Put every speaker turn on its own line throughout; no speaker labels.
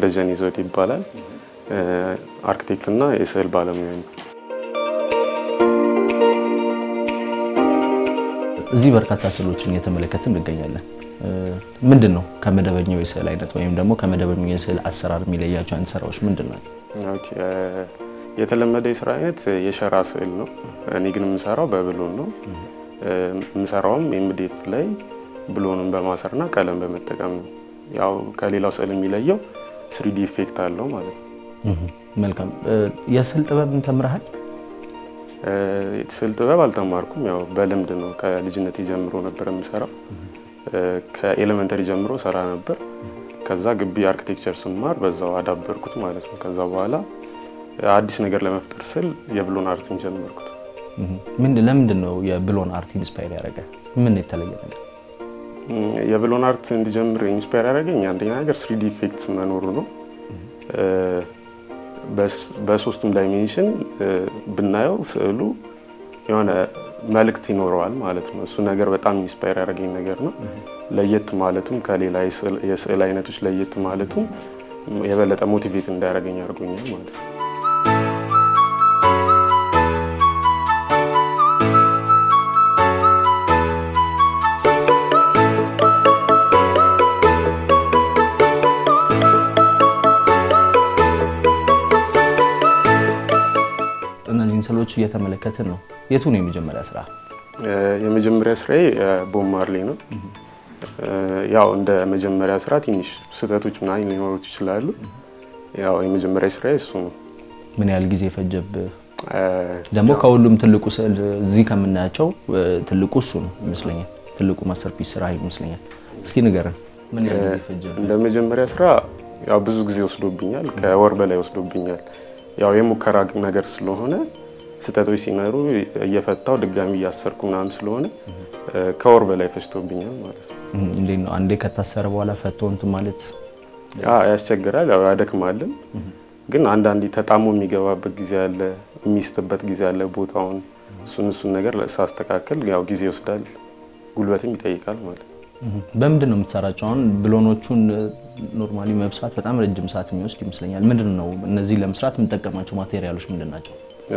ደጀኔ ዘውዴ ይባላል። አርክቴክት እና የስዕል ባለሙያ ነው።
እዚህ በርካታ ስዕሎችን እየተመለከትን እንገኛለን። ምንድን ነው ከመደበኛው የስዕል አይነት ወይም ደግሞ ከመደበኛው የስዕል አሰራር የሚለያቸው አይነት ስራዎች ምንድን ነው?
ኦኬ፣ የተለመደ የስራ አይነት የሸራ ስዕል ነው። እኔ ግን የምሰራው በብሎን ነው። የምሰራውም ኤምዲኤፍ ላይ ብሎንን በማሰርና ቀለም በመጠቀም ነው። ያው ከሌላው ስዕል የሚለየው ስሪዲ ኢፌክት አለው ማለት ነው።
መልካም። የስዕል ጥበብን ተምረሃል?
ስዕል ጥበብ አልተማርኩም። ያው በልምድ ነው። ከልጅነት ጀምሮ ነበር የምሰራው። ከኤሌመንተሪ ጀምሮ ሰራ ነበር። ከዛ ግቢ አርኪቴክቸር ስማር በዛው አዳበርኩት ማለት ነው። ከዛ በኋላ አዲስ ነገር ለመፍጠር ስል የብሎን አርትን ጀመርኩት።
ለምንድን ነው የብሎን አርት ኢንስፓየር ያደረገ? ምን የተለየ ነገር?
የብሎን አርት እንዲጀምር ኢንስፓየር ያደረገኝ አንደኛ ነገር ስሪዲ ኢፌክት መኖሩ ነው። በሶስቱም ዳይሜንሽን ብናየው ስዕሉ የሆነ መልእክት ይኖረዋል ማለት ነው። እሱ ነገር በጣም ኢንስፓየር ያደረገኝ ነገር ነው። ለየት ማለቱም ከሌላ የስዕል አይነቶች ለየት ማለቱም የበለጠ ሞቲቬት እንዳያደርገኝ አድርጎኛል ማለት ነው።
እነዚህን ስዕሎች እየተመለከትን ነው። የቱ ነው የመጀመሪያ ስራ?
የመጀመሪያ ስራዬ ቦብ ማርሌ ነው። ያው እንደ መጀመሪያ ስራ ትንሽ ስህተቶች ምናምን ሊኖሩት ይችላሉ። ያው የመጀመሪያ ስራዬ እሱ ነው።
ምን ያህል ጊዜ ፈጀብህ? ደግሞ ከሁሉም ትልቁ ስዕል እዚህ ከምናያቸው ትልቁ እሱ ነው ይመስለኛል። ትልቁ ማስተርፒስ ስራ ይመስለኛል። እስኪ ንገረን፣ ምን ያህል ጊዜ ፈጀብህ?
እንደ መጀመሪያ ስራ ያው ብዙ ጊዜ ወስዶብኛል። ከወር በላይ ወስዶብኛል። ያው የሙከራ ነገር ስለሆነ ስህተቶች ሲኖሩ እየፈታው ድጋሚ እያሰርኩ ምናምን ስለሆነ ከወር በላይ ፈጅቶብኛል ማለት ነው።
እንዴት ነው አንዴ ከታሰረ በኋላ ፈቶ እንትን ማለት
ያስቸግራል፣ ያው ያደክማልን። ግን አንዳንዴ ተጣሞ የሚገባበት ጊዜ አለ፣ የሚስትበት ጊዜ አለ ቦታውን። እሱን እሱን ነገር ሳስተካከል ያው ጊዜ ይወስዳል፣ ጉልበትም ይጠይቃል ማለት ነው።
በምንድን ነው የምትሰራቸው? አሁን ብሎኖቹን ኖርማሊ መብሳት በጣም ረጅም ሰዓት የሚወስድ ይመስለኛል። ምንድን ነው እነዚህ ለመስራት የምጠቀማቸው ማቴሪያሎች ምንድን ናቸው?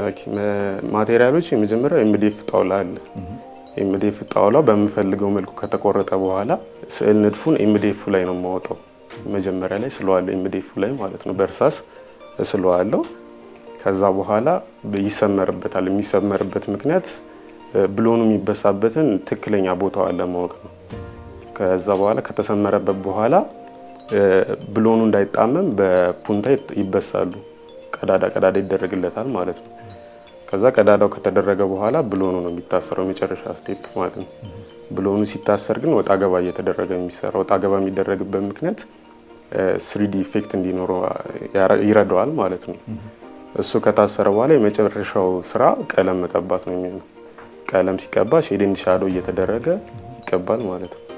ማቴሪያሎች የመጀመሪያው ኤምዲኤፍ ጣውላ አለ። ኤምዲኤፍ ጣውላው በምፈልገው መልኩ ከተቆረጠ በኋላ ስዕል ንድፉን ኤምዲኤፉ ላይ ነው የማወጣው። መጀመሪያ ላይ ስለዋለሁ ኤምዲኤፉ ላይ ማለት ነው። በእርሳስ እስለዋለሁ። ከዛ በኋላ ይሰመርበታል። የሚሰመርበት ምክንያት ብሎኑ የሚበሳበትን ትክክለኛ ቦታዋን ለማወቅ ነው። ከዛ በኋላ ከተሰመረበት በኋላ ብሎኑ እንዳይጣመም በፑንታ ይበሳሉ። ቀዳዳ ቀዳዳ ይደረግለታል ማለት ነው። ከዛ ቀዳዳው ከተደረገ በኋላ ብሎኑ ነው የሚታሰረው የመጨረሻ ስቴፕ ማለት ነው። ብሎኑ ሲታሰር ግን ወጣ ገባ እየተደረገ የሚሰራ ወጣ ገባ የሚደረግበት ምክንያት ስሪዲ ኢፌክት እንዲኖረው ይረዳዋል ማለት ነው። እሱ ከታሰረ በኋላ የመጨረሻው ስራ ቀለም መቀባት ነው የሚሆነው። ቀለም ሲቀባ ሼድ ኤንድ ሻዶ እየተደረገ ይቀባል ማለት ነው።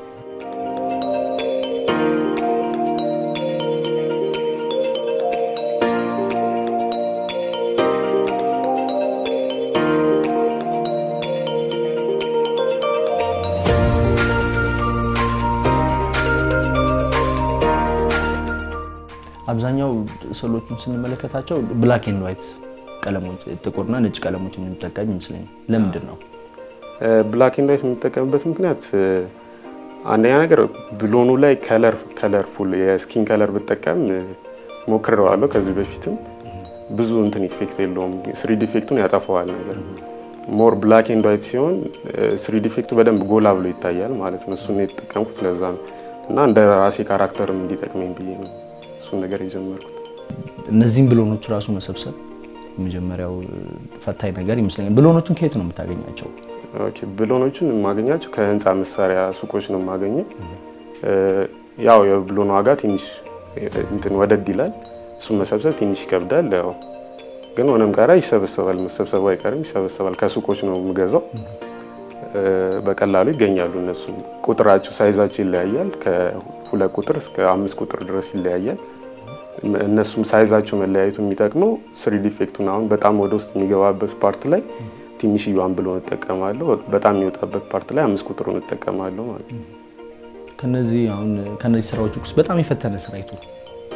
አብዛኛው ስዕሎቹን ስንመለከታቸው ብላክ ኤንድ ዋይት ቀለሞች ጥቁርና ነጭ ቀለሞችን የምንጠቀም ይመስለኛል። ለምንድን ነው
ብላክ ኤንድ ዋይት የምንጠቀምበት ምክንያት? አንደኛ ነገር ብሎኑ ላይ ከለር ከለርፉል የስኪን ከለር ብጠቀም ሞክሬዋለሁ ከዚህ በፊትም ብዙ እንትን ኢፌክት የለውም። ስሪዲ ኢፌክቱን ያጠፋዋል ነገር ሞር ብላክ ኤንድ ዋይት ሲሆን ስሪዲ ኢፌክቱ በደንብ ጎላ ብሎ ይታያል ማለት ነው። እሱን የተጠቀምኩት ለዛ ነው እና እንደ ራሴ ካራክተርም እንዲጠቅመኝ ብዬ ነው እሱን ነገር የጀመርኩት።
እነዚህም ብሎኖች ራሱ መሰብሰብ የመጀመሪያው ፈታኝ ነገር ይመስለኛል። ብሎኖቹን ከየት ነው የምታገኛቸው?
ኦኬ ብሎኖቹን የማገኛቸው ከህንፃ መሳሪያ ሱቆች ነው የማገኘው። ያው የብሎን ዋጋ ትንሽ እንትን ወደድ ይላል። እሱን መሰብሰብ ትንሽ ይከብዳል። ያው ግን ሆነም ቀረ ይሰበሰባል። መሰብሰቡ አይቀርም፣ ይሰበሰባል። ከሱቆች ነው የምገዛው። በቀላሉ ይገኛሉ። እነሱ ቁጥራቸው ሳይዛቸው ይለያያል። ከሁለት ቁጥር እስከ አምስት ቁጥር ድረስ ይለያያል። እነሱም ሳይዛቸው መለያየቱ የሚጠቅመው ስሪዲ ኢፌክቱን አሁን በጣም ወደ ውስጥ የሚገባበት ፓርት ላይ ትንሽዬዋን ብሎን እጠቀማለሁ። በጣም የሚወጣበት ፓርት ላይ አምስት ቁጥሩን እጠቀማለሁ ማለት ነው።
ከነዚህ አሁን ከነዚህ ስራዎች ውስጥ በጣም የፈተነ ስራ የቱ?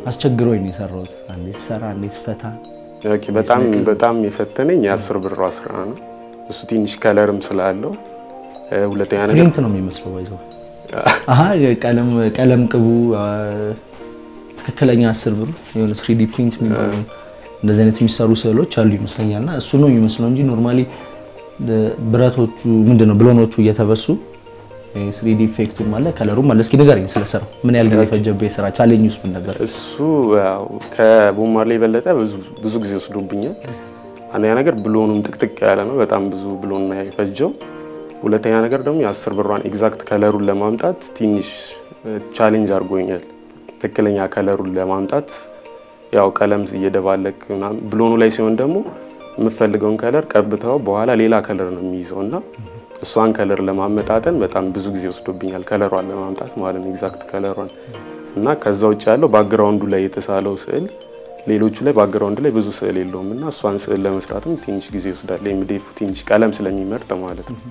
አስቸግሮኝ ነው የሰራሁት። አንዴ ስሰራ አንዴ ስፈታ
ኦኬ በጣም በጣም የፈተነኝ የአስር ብሯ ስራ ነው። እሱ ትንሽ ከለርም ስላለው እ፣ ሁለተኛ ነገር
ፕሪንት ነው የሚመስለው ባይዘው አሀ ቀለም ቀለም ቅቡ አ፣ ትክክለኛ አስር ብር የሆነ ስሪዲ ፕሪንት የሚባሉ እንደዚህ አይነት የሚሰሩ ስዕሎች አሉ ይመስለኛል። እና እሱ ነው የሚመስለው እንጂ ኖርማሊ ብረቶቹ ምንድን ነው ብሎኖቹ እየተበሱ ስሪዲ ኢፌክቱም አለ ከለሩም አለ። እስኪ ንገረኝ ስለሰራው ምን ያህል ጊዜ ፈጀብህ? የስራ ቻሌንጅ ውስጥ ምን ነበር?
እሱ ያው ከቦማር ላይ የበለጠ ብዙ ብዙ ጊዜ ወስዶብኛል። አንደኛ ነገር ብሎኑም ጥቅጥቅ ያለ ነው፣ በጣም ብዙ ብሎን ነው የፈጀው። ሁለተኛ ነገር ደግሞ የአስር ብሯን ኤግዛክት ከለሩን ለማምጣት ትንሽ ቻሌንጅ አድርጎኛል። ትክክለኛ ከለሩን ለማምጣት ያው ቀለም እየደባለቅ ምናምን ብሎኑ ላይ ሲሆን ደግሞ የምፈልገውን ከለር ቀብተው በኋላ ሌላ ከለር ነው የሚይዘው እና እሷን ከለር ለማመጣጠን በጣም ብዙ ጊዜ ወስዶብኛል። ከለሯን ለማምጣት ማለት ነው ኤግዛክት ከለሯን እና ከዛ ውጭ ያለው ባክግራውንዱ ላይ የተሳለው ስዕል ሌሎቹ ላይ ባክግራውንድ ላይ ብዙ ስዕል የለውም እና እሷን ስዕል ለመስራትም ትንሽ ጊዜ ይወስዳል። ኤምዲኤፍ ትንሽ ቀለም ስለሚመርጥ ማለት ነው።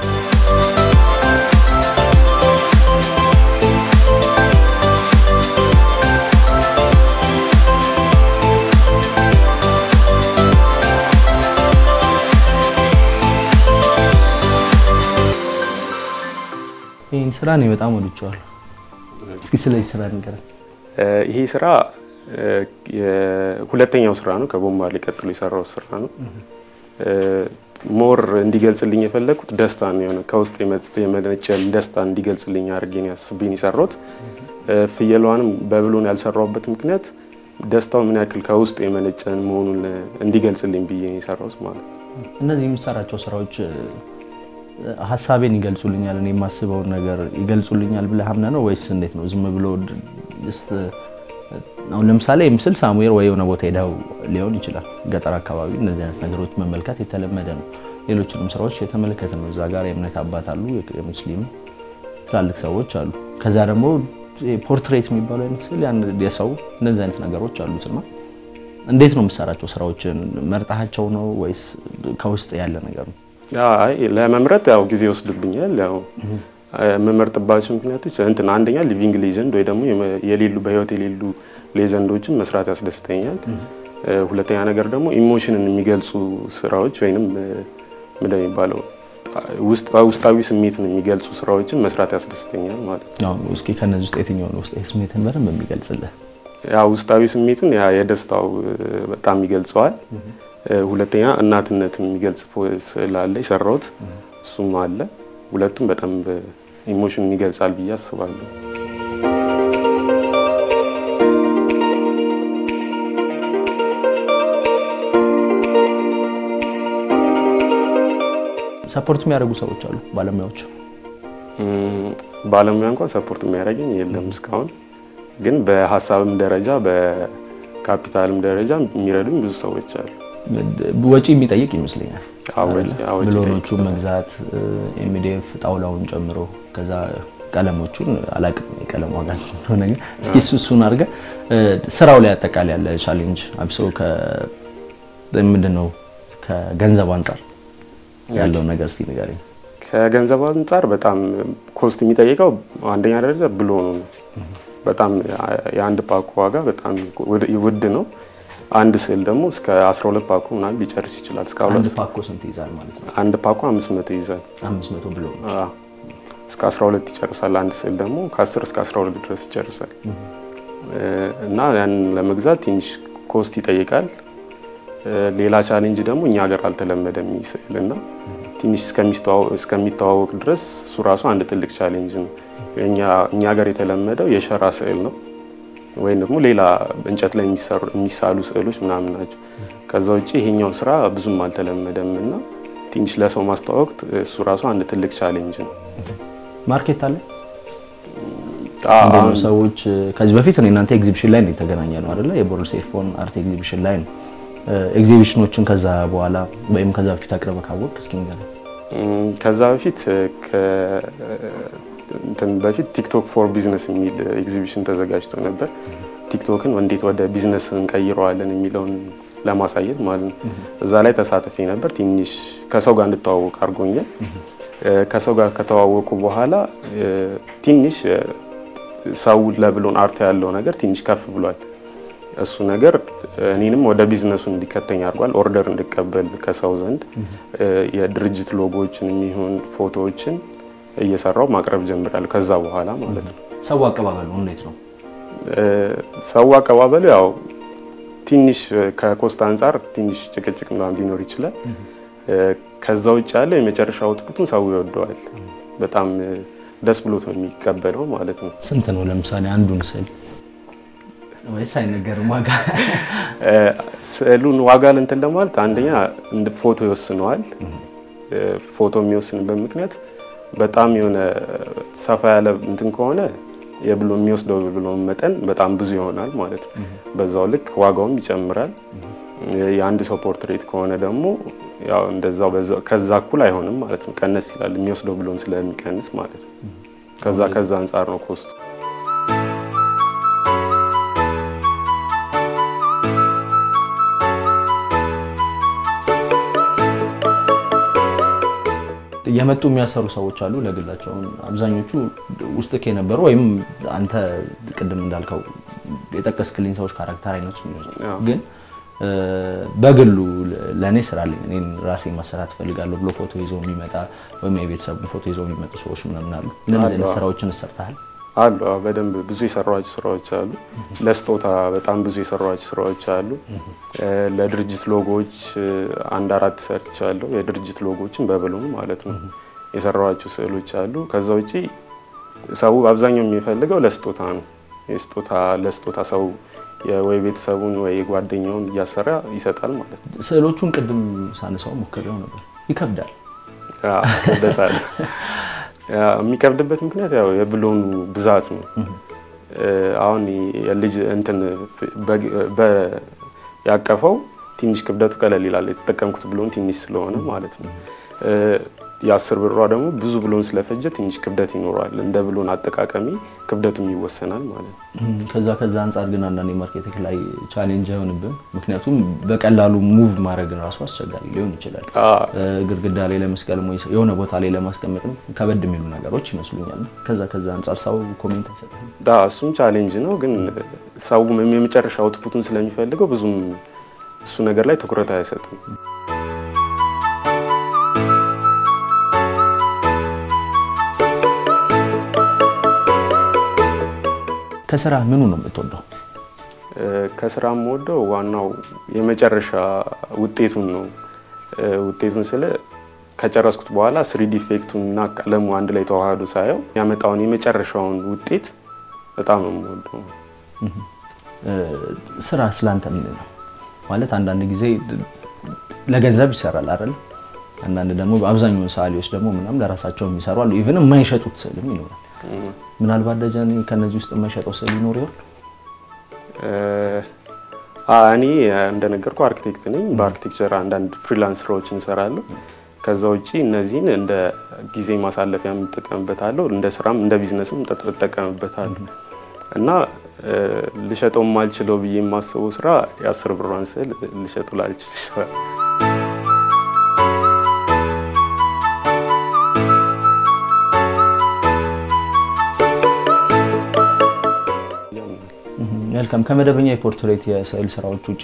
ይህን ስራ እኔ በጣም ወድጀዋለሁ። እስኪ ስለዚህ ስራ ንገረን።
እ፣ ይሄ ስራ እ፣ የሁለተኛው ስራ ነው። ከቦምባ ላይ ቀጥሎ የሰራው ስራ ነው። እ፣ ሞር እንዲገልጽልኝ የፈለግኩት ደስታ ነው የሆነ ከውስጥ የመ- የመነጨን ደስታ እንዲገልጽልኝ አድርጌ ነው አስቤ ነው የሰራሁት። እ፣ ፍየሏንም በብሎን ያልሰራሁበት ምክንያት ደስታው ምን ያክል ከውስጡ የመነጨን መሆኑን እንዲገልጽልኝ ብዬ ነው የሰራሁት ማለት ነው።
እነዚህ የምሰራቸው ስራዎች እ፣ ሀሳቤን ይገልጹልኛል፣ እኔ የማስበውን ነገር ይገልጹልኛል ብለህ አምነህ ነው ወይስ እንዴት ነው? ዝም ብሎ ድ- ጀስት አሁን ለምሳሌ ምስል ሳሙኤል ወይ የሆነ ቦታ ሄደው ሊሆን ይችላል። ገጠር አካባቢ እነዚህ አይነት ነገሮች መመልከት የተለመደ ነው። ሌሎችንም ስራዎች የተመለከተ ነው። እዛ ጋር የእምነት አባት አሉ፣ የሙስሊም ትላልቅ ሰዎች አሉ። ከዛ ደግሞ ፖርትሬት የሚባለው አይነት ስዕል ያን የሰው እነዚህ አይነት ነገሮች አሉት እና እንዴት ነው የምሰራቸው ስራዎችን መርጣቸው ነው ወይስ ከውስጥ ያለ ነገር ነው?
አይ ለመምረጥ ያው ጊዜ ይወስድብኛል። ያው የምመርጥባቸው ምክንያቶች እንትን አንደኛ ሊቪንግ ሌጀንድ ወይ ደግሞ የመ- የሌሉ በህይወት የሌሉ ሌጀንዶችን መስራት ያስደስተኛል። እ፣ ሁለተኛ ነገር ደግሞ ኢሞሽንን የሚገልጹ ስራዎች ወይንም እ፣ ምንድን ነው የሚባለው ውስጥ ውስጣዊ ስሜትን የሚገልጹ ስራዎችን መስራት ያስደስተኛል ማለት ነው።
አሁን እስኪ ከነዚህ ውስጥ የትኛው ነው ውስጣዊ ስሜትን በደንብ የሚገልጽልህ?
ያ ውስጣዊ ስሜቱን ያ የደስታው እ፣ በጣም ይገልጸዋል። እ፣ ሁለተኛ እናትነትን የሚገልጽ ፎ- ስዕል አለ የሰራሁት እሱም አለ። ሁለቱም በጣም ኢሞሽንን ይገልጻል ብዬ አስባለሁ።
ሰፖርት የሚያደርጉ ሰዎች አሉ፣ ባለሙያዎች።
እም፣ ባለሙያ እንኳን ሰፖርት የሚያደርገኝ የለም እስካሁን። ግን በሀሳብም ደረጃ በካፒታልም ደረጃ የሚረዱኝ ብዙ ሰዎች አሉ።
ወጪ የሚጠይቅ ይመስለኛል።
አዎ፣ ወጪ- አዎ፣ ወጪ
ብሎኖቹ
ይጠይቃል።
መግዛት ኤምዲኤፍ ጣውላውን ጨምሮ ከዛ ቀለሞቹን አላቅም የቀለም ዋጋ ስለሆነ ግን እስኪ እሱ እሱን አድርገህ ስራው ላይ አጠቃላይ ያለ ቻሌንጅ አብሶ ምንድን ነው ከገንዘብ አንጻር ያለው ነገር እስኪ ንገረኝ።
ከገንዘብ አንጻር በጣም ኮስት የሚጠይቀው አንደኛ ደረጃ ብሎኑ ነው። በጣም የአንድ ፓኮ ዋጋ በጣም ውድ- ውድ ነው። አንድ ስዕል ደግሞ እስከ 12 ፓኮ ምናምን ሊጨርስ ይችላል። እስከ
አንድ
ሁለት
ፓኮ ስንት ይዛል ማለት ነው?
አንድ ፓኮ 500 ይይዛል።
አምስት መቶ ብሎ
አዎ። እስከ 12 ይጨርሳል። አንድ ስዕል ደግሞ ከ10 እስከ 12 ድረስ ይጨርሳል። እ፣ እና ያንን ለመግዛት ትንሽ ኮስት ይጠይቃል። እ፣ ሌላ ቻሌንጅ ደግሞ እኛ ሀገር አልተለመደም ይህ ስዕል እና ትንሽ እስከሚስተዋወ- እስከሚተዋወቅ ድረስ እሱ ራሱ አንድ ትልቅ ቻሌንጅ ነው። እኛ እኛ ሀገር የተለመደው የሸራ ስዕል ነው ወይም ደግሞ ሌላ እንጨት ላይ የሚሰሩ- የሚሳሉ ስዕሎች ምናምን ናቸው። ከዛ ውጭ ይሄኛው ስራ ብዙም አልተለመደም እና ትንሽ ለሰው ማስተዋወቅ እሱ ራሱ አንድ ትልቅ ቻሌንጅ ነው።
ማርኬት አለ
አ-
እንዴት ነው
አሁን
ሰዎች ከዚህ በፊት እኔ እናንተ ኤግዚቢሽን ላይ ነው የተገናኘ ነው አይደለ? የቦርድ ሴልፎን አርት ኤግዚቢሽን ላይ ነው። ኤግዚቢሽኖችን ከዛ በኋላ ወይም ከዛ በፊት አቅርበህ ካወቅ እስኪ ንገረኝ።
እም፣ ከዛ በፊት ከ- እንትን በፊት ቲክቶክ ፎር ቢዝነስ የሚል ኤግዚቢሽን ተዘጋጅቶ ነበር። ቲክቶክን እንዴት ወደ ቢዝነስ እንቀይረዋለን የሚለውን ለማሳየት ማለት ነው። እዛ ላይ ተሳትፌ ነበር። ትንሽ ከሰው ጋር እንድተዋወቅ አድርጎኛል። እ፣ ከሰው ጋር ከተዋወቁ በኋላ እ፣ ትንሽ እ፣ ሰው ለብሎን አርት ያለው ነገር ትንሽ ከፍ ብሏል። እሱ ነገር እኔንም ወደ ቢዝነሱ እንዲከተኝ አድርጓል። ኦርደር እንድቀበል ከሰው ዘንድ የድርጅት ሎጎዎችን የሚሆን ፎቶዎችን እየሰራው ማቅረብ ጀምራለሁ። ከዛ በኋላ ማለት ነው።
ሰው አቀባበሉ እንዴት ነው?
ሰው አቀባበሉ ያው ትንሽ ከኮስት አንጻር ትንሽ ጭቅጭቅ ምናምን ሊኖር ይችላል። ከዛ ውጭ ያለ የመጨረሻ አውትፑቱን ሰው ይወደዋል። በጣም ደስ ብሎት ነው የሚቀበለው ማለት ነው።
ስንት ነው ለምሳሌ አንዱን ስዕል ወይስ አይነገርም ዋጋ?
ስዕሉን ዋጋ እንትን ለማለት አንደኛ ፎቶ ይወስነዋል። ፎቶ የሚወስንበት ምክንያት በጣም የሆነ ሰፋ ያለ እንትን ከሆነ የብሎ የሚወስደው ብሎ መጠን በጣም ብዙ ይሆናል ማለት ነው። በዛው ልክ ዋጋውም ይጨምራል። የአንድ ሰው ፖርትሬት ከሆነ ደግሞ ያው እንደዛው ከዛ እኩል አይሆንም ማለት ነው። ቀነስ ይላል የሚወስደው ብሎን ስለሚቀንስ ማለት ነው። ከዛ ከዛ አንጻር ነው ኮስቱ።
የመጡ የሚያሰሩ ሰዎች አሉ ለግላቸው። አብዛኞቹ ውስጥ የነበሩ ወይም አንተ ቅድም እንዳልከው የጠቀስክልኝ ሰዎች ካራክተር አይነቱ ግን በግሉ ለእኔ ስራ አለኝ እኔን ራሴ ማሰራት እፈልጋለሁ ብሎ ፎቶ ይዞ የሚመጣ ወይም የቤተሰቡን ፎቶ ይዞ የሚመጡ ሰዎች ምናምን አሉ። እንደዚህ አይነት ስራዎችን እሰርተሃል?
አሉ በደንብ ብዙ የሰራኋቸው ስራዎች አሉ። ለስጦታ በጣም ብዙ የሰራኋቸው ስራዎች አሉ። ለድርጅት ሎጎዎች አንድ አራት ሰርቻለሁ። የድርጅት ሎጎዎችን በብሎን ማለት ነው የሰራኋቸው ስዕሎች አሉ። ከዛ ውጪ ሰው አብዛኛው የሚፈልገው ለስጦታ ነው። የስጦታ ለስጦታ ሰው ወይ ቤተሰቡን ወይ ጓደኛውን እያሰራ ይሰጣል ማለት ነው።
ስዕሎቹን ቅድም ሳነሳው ሞክሬው ነበር። ይከብዳል።
ክብደት አለ። የሚከብድበት ምክንያት ያው የብሎኑ ብዛት ነው። አሁን የልጅ እንትን ያቀፈው ትንሽ ክብደቱ ቀለል ይላል። የተጠቀምኩት ብሎን ትንሽ ስለሆነ ማለት ነው። የአስር ብሯ ደግሞ ብዙ ብሎን ስለፈጀ ትንሽ ክብደት ይኖረዋል። እንደ ብሎን አጠቃቀሚ ክብደቱም ይወሰናል ማለት ነው።
ከዛ ከዛ አንጻር ግን አንዳንድ ማርኬቲንግ ላይ ቻሌንጅ አይሆንብን? ምክንያቱም በቀላሉ ሙቭ ማድረግ ራሱ አስቸጋሪ ሊሆን ይችላል። ግድግዳ ላይ ለመስቀል የሆነ ቦታ ላይ ለማስቀመጥም ከበድ የሚሉ ነገሮች ይመስሉኛል። ከዛ ከዛ አንጻር ሰው ኮሜንት አይሰጥም?
እሱም ቻሌንጅ ነው። ግን ሰው የመጨረሻ አውትፑቱን ስለሚፈልገው ብዙም እሱ ነገር ላይ ትኩረት አይሰጥም።
ከስራ ምኑ ነው የምትወደው?
ከስራ የምወደው ዋናው የመጨረሻ ውጤቱን ነው። ውጤቱን ስለ ከጨረስኩት በኋላ ስሪዲ ኢፌክቱን እና ቀለሙ አንድ ላይ ተዋህዶ ሳየው ያመጣውን የመጨረሻውን ውጤት በጣም ነው የምወደው።
ስራ ስላንተ ምንድን ነው ማለት? አንዳንድ ጊዜ ለገንዘብ ይሰራል አይደል? አንዳንድ ደግሞ አብዛኛውን ሰዓሊዎች ደግሞ ምናምን ለራሳቸው የሚሰሩ አሉ። ኢቨን የማይሸጡት ስዕልም ይኖራል። ምናልባት ደጀን ከነዚህ ውስጥ የማይሸጠው ስዕል ይኖር ይሆን?
እኔ እንደነገርኩ አርኪቴክት ነኝ። በአርኪቴክቸር አንዳንድ ፍሪላንስ ስራዎችን እሰራለሁ። ከዛ ውጭ እነዚህን እንደ ጊዜ ማሳለፊያ የምጠቀምበታለሁ፣ እንደ ስራም እንደ ቢዝነስም እጠቀምበታለሁ እና ልሸጠው የማልችለው ብዬ የማስበው ስራ የአስር ብሯን ስዕል ልሸጡ ላልችል ይችላል።
መልካም። ከመደበኛ የፖርትሬት የስዕል ስራዎች ውጭ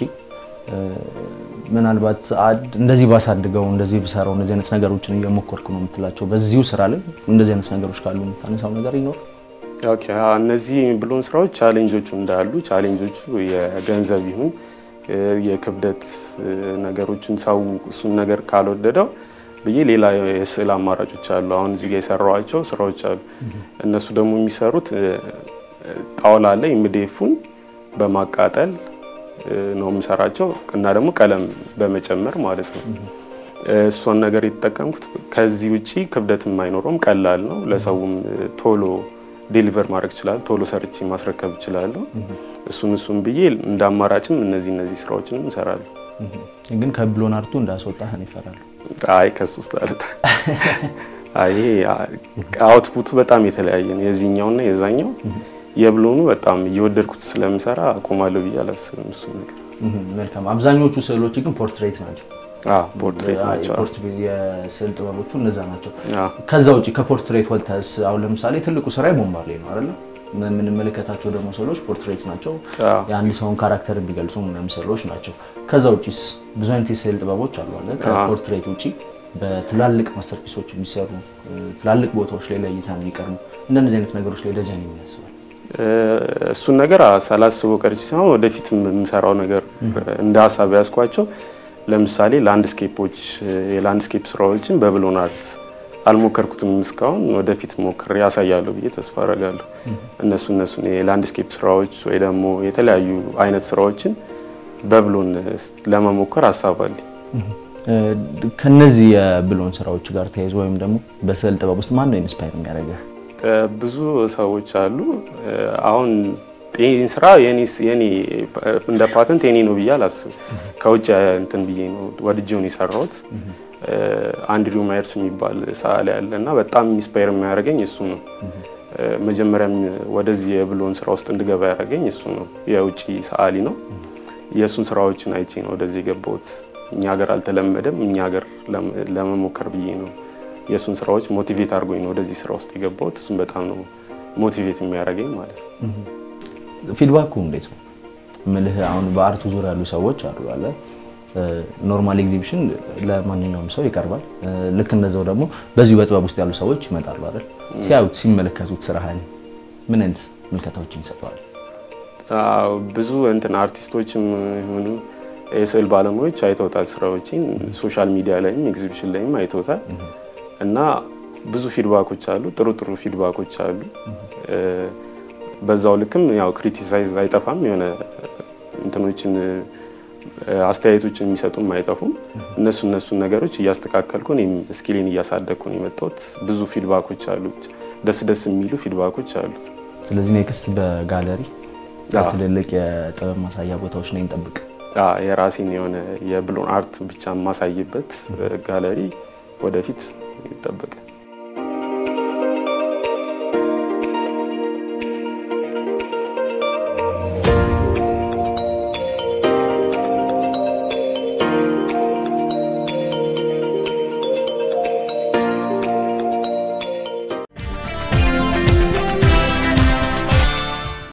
ምናልባት እንደዚህ ባሳድገው እንደዚህ ብሰራው እንደዚህ አይነት ነገሮችን እየሞከርኩ ነው የምትላቸው በዚሁ ስራ ላይ እንደዚህ አይነት ነገሮች ካሉ የምታነሳው ነገር ይኖር?
ኦኬ፣ እነዚህ ብሎን ስራዎች ቻሌንጆቹ እንዳሉ ቻሌንጆቹ የገንዘብ ይሁን የክብደት ነገሮችን ሰው እሱን ነገር ካልወደደው ብዬ ሌላ የስዕል አማራጮች አሉ። አሁን እዚህ ጋር የሰራኋቸው ስራዎች አሉ። እነሱ ደግሞ የሚሰሩት ጣውላ ላይ ኤምዲኤፉን በማቃጠል ነው የምሰራቸው እና ደግሞ ቀለም በመጨመር ማለት ነው። እሷን ነገር የተጠቀምኩት ከዚህ ውጪ ክብደትም አይኖረውም፣ ቀላል ነው። ለሰውም ቶሎ ዴሊቨር ማድረግ ይችላል። ቶሎ ሰርቼ ማስረከብ እችላለሁ። እሱን እሱን ብዬ እንደ አማራጭም እነዚህ እነዚህ ስራዎችንም እሰራለሁ።
ግን ከብሎን አርቱ እንዳስወጣህ ነው ይፈራሉ።
አይ ከሱ ውስጥ አልታ ይሄ አውትፑቱ በጣም የተለያየ ነው የዚህኛውና የዛኛው የብሎኑ በጣም እየወደድኩት ስለምሰራ አቆማለሁ ብዬ አላስብም። እሱ ነገር
መልካም። አብዛኞቹ ስዕሎች ግን ፖርትሬት ናቸው።
ፖርትሬት ናቸው።
የስዕል ጥበቦቹ እነዛ ናቸው። ከዛ ውጭ ከፖርትሬት ወጥተህ አሁን ለምሳሌ ትልቁ ስራ ቦምባርሌ ነው አይደለ? የምንመለከታቸው ደግሞ ስዕሎች ፖርትሬት ናቸው።
አዎ።
የአንድ ሰውን ካራክተር የሚገልጹ ምናምን ስዕሎች ናቸው። ከዛ ውጪስ ብዙ አይነት የስዕል ጥበቦች አሉ አለ ከፖርትሬት ውጪ በትላልቅ ማስተርፒሶች የሚሰሩ ትላልቅ ቦታዎች ላይ ለእይታ የሚቀርቡ እንደነዚህ አይነት ነገሮች ላይ ደጀን የሚያስባል
እሱን ነገር ሳላስበው ቀርቼ ሳይሆን ወደፊት የምሰራው ነገር እንደ ሀሳብ ያዝኳቸው ለምሳሌ ላንድስኬፖች የላንድስኬፕ ስራዎችን በብሎን አርት አልሞከርኩትም እስካሁን። ወደፊት ሞክሬ ያሳያለሁ ብዬ ተስፋ አደርጋለሁ። እነሱ እነሱን የላንድስኬፕ ስራዎች ወይ ደግሞ የተለያዩ አይነት ስራዎችን በብሎን ለመሞከር ሀሳብ አለኝ።
ከነዚህ የብሎን ስራዎች ጋር ተያይዞ ወይም ደግሞ በስዕል ጥበብ ውስጥ ማን ነው ኢንስፓየር የሚያደርገህ?
ብዙ ሰዎች አሉ። አሁን ይህን ስራ የኔ እንደ ፓተንት የኔ ነው ብዬ አላስብም። ከውጭ እንትን ብዬ ነው ወድጄውን የሰራሁት። አንድሪው ማየርስ የሚባል ሰዓሊ ያለ እና በጣም ኢንስፓየር የሚያደርገኝ እሱ ነው። መጀመሪያም ወደዚህ የብሎን ስራ ውስጥ እንድገባ ያደረገኝ እሱ ነው። የውጭ ሰዓሊ ነው። የእሱን ስራዎችን አይቼ ነው ወደዚህ የገባሁት። እኛ ሀገር አልተለመደም። እኛ ሀገር ለመሞከር ብዬ ነው የእሱን ስራዎች ሞቲቬት አድርጎኝ ነው ወደዚህ ስራ ውስጥ የገባሁት። እሱን በጣም ነው ሞቲቬት የሚያደርገኝ ማለት ነው።
ፊድባኩ እንዴት ነው ምልህ? አሁን በአርቱ ዙሪያ ያሉ ሰዎች አሉ አለ ኖርማል ኤግዚቢሽን ለማንኛውም ሰው ይቀርባል። ልክ እንደዛው ደግሞ በዚሁ በጥበብ ውስጥ ያሉ ሰዎች ይመጣሉ አይደል? ሲያዩት ሲመለከቱት ስራህን ምን አይነት ምልከታዎችን ይሰጠዋል?
ብዙ እንትን አርቲስቶችም የሆኑ የስዕል ባለሙያዎች አይተውታል ስራዎችን ሶሻል ሚዲያ ላይም ኤግዚቢሽን ላይም አይተውታል እና ብዙ ፊድባኮች አሉ፣ ጥሩ ጥሩ ፊድባኮች አሉ። በዛው ልክም ያው ክሪቲሳይዝ አይጠፋም። የሆነ እንትኖችን አስተያየቶችን የሚሰጡም አይጠፉም። እነሱ እነሱን ነገሮች እያስተካከልኩ እኔም ስኪሌን እያሳደግኩ ነው የመጣሁት። ብዙ ፊድባኮች አሉት፣ ደስ ደስ የሚሉ ፊድባኮች አሉት።
ስለዚህ ኔክስት በጋለሪ ትልልቅ የጥበብ ማሳያ ቦታዎች ላይ እንጠብቅ።
የራሴን የሆነ የብሎን አርት ብቻ የማሳይበት ጋለሪ ወደፊት ይጠበቃል።